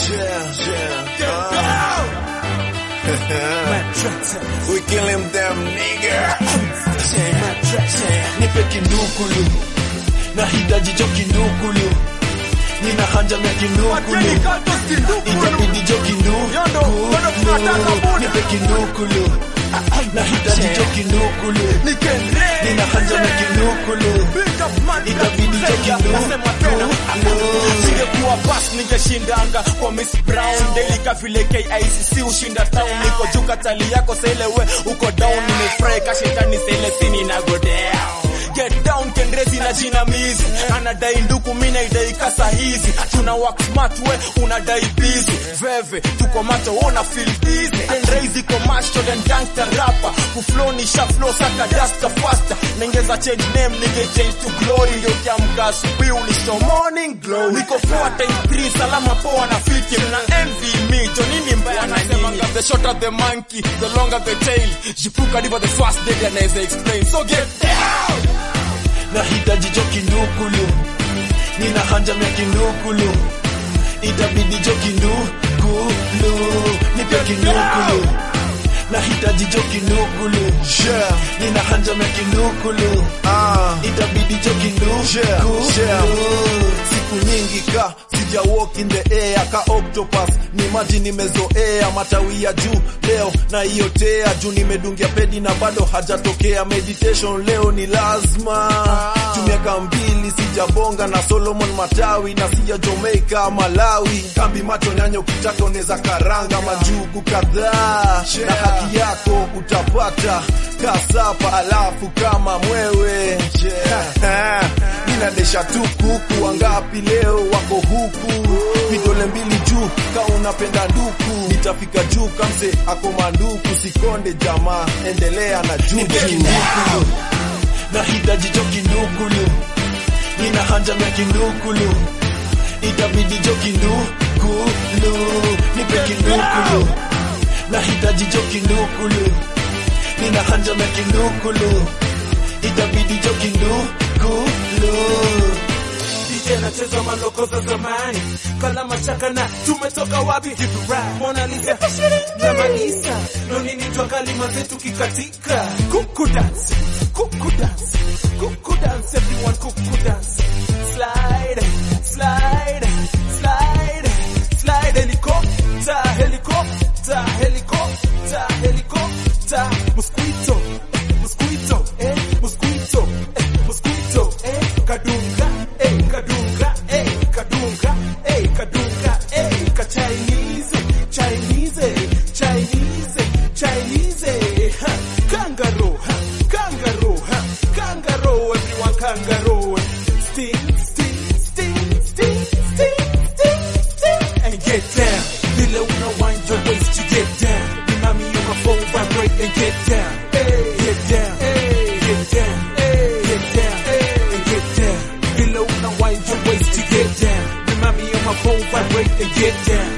Yeah, yeah. Uh. we killing them nigga. nipe kindukulu nahitaji jo kindukulu nina hanja mya kindukulu itabidi jo kindukulu nipe kindukulu nahitaji jo kindukulu nina hanja mya kindukulu itabidi jo kindukulu Singekuwa bas ningeshindanga kwa Miss Brown Daily ka vile KICC ushinda town Niko juu katali yako sele we uko down Nimefurahi kashetani sele sini na go down Get down kendrezi na jinamizi Anadai nduku mina idai kasa hizi Tuna work smart we unadai busy Veve tuko macho una feel busy Kendrezi ko macho then gangster rapper Kuflow ni sha flow saka dasta faster Ningeza change name ninge change to glory Ndio kiamka asubuhi unisho morning glory Niko 4 times 3 salama poa na fiti Mna envy me jo nini mbaya na nini The shorter the monkey the longer the tail Jipuka diva the fast day anaweza explain So get down nahitaji jo kindukulu nina hanja mya kindukulu itabidi jo kindukulu nipe kindukulu nahitaji jo kindukulu Yeah. nina hanja mya kindukulu Ah. itabidi jo kindukulu Yeah, yeah. siku nyingi ka sija walk in the air ka octopus ni maji nimezoea matawi ya juu leo na iotea juu nimedungia pedi na bado hajatokea meditation leo ni lazima tumiaka mbili sijabonga na solomon matawi na sija jamaica malawi kambi macho nyanya ukitaka unaweza karanga majugu kadhaa na haki yako utapata kasapa alafu kama mwewe yeah. ninadesha tu kuku wangapi leo wako huku vidole mbili juu ka unapenda nduku nitafika juu kamse ako manduku sikonde jamaa endelea na juu nipe kindukulu nahitaji jo kindukulu nina hanja mya kindukulu itabidi jo kindukulu nipe kindukulu nahitaji jo kindukulu nina hanja mya kindukulu itabidi jo kindukulu DJ nacheza maloko za zamani kala machaka na tumetoka wapi hivi rap Mona Lisa na Malisa no nini twa kalima zetu kikatika kuku dance kuku dance kuku dance everyone kuku dance slide slide slide slide helicopter helicopter helicopter helicopter mosquito mosquito eh mosquito eh mosquito eh kadunga eh kadunga eh kadunga eh kadunga eh ka Chinese Chinese Chinese Chinese ha kangaroo ha kangaroo ha kangaroo everyone kangaroo sting sting sting sting sting sting sting and get down vile una wind your waist to get down remind me of my phone vibrate and get down get down get down get down and get down vile una wind your waist to get down remind me of my phone vibrate and get down